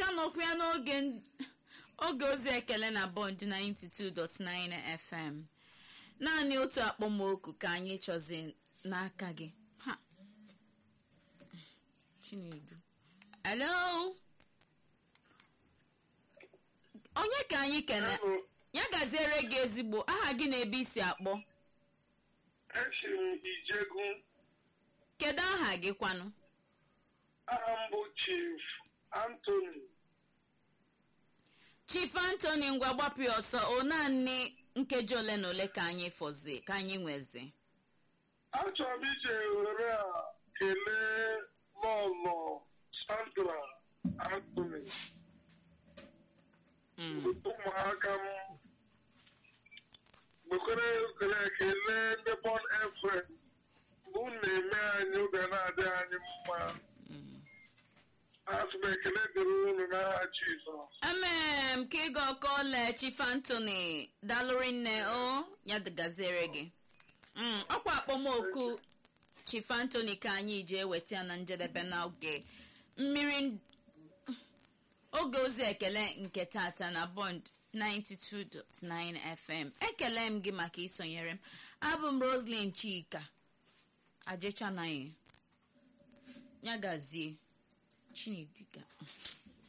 na-anọkwa ya n'oge oge ozi ekele na bond 92.9 fm naanị otu akpọmoku ka anyị chọzi n'aka gị ha chinedu hello onye ka anyị kene ya gaziere gị ezigbo aha gị na ebe isi akpọ esi m ijegu kedu aha gị kwanụ aha m bụ chief antony chief anthony ngwa gbapụ ya ọsọ o naanị nkeji ole na ole ka anyị fọzi ka anyị nwezi achọrọ m ije were a kelee lọlọ sandra antony Mm. ụmụaka m gbekwere ekele kelee ndị bon efrem bụ na-eme anyị oge na-adị anyị mma Mm. asị m ekele dịrị unu n'aha jizọs emee m ka ịga ọkọle chief anthony dalụri nne o ya dịgaziere gị Mm, ọkwa akpọmoku chief anthony ka anyị ji eweta ya na njedebe n'oge mmiri oge ozi ekele nke tata na bond 92.9 fm ekele m gị maka isonyere m abụ m roslyn chika ajechanaghị ya gazie chineduga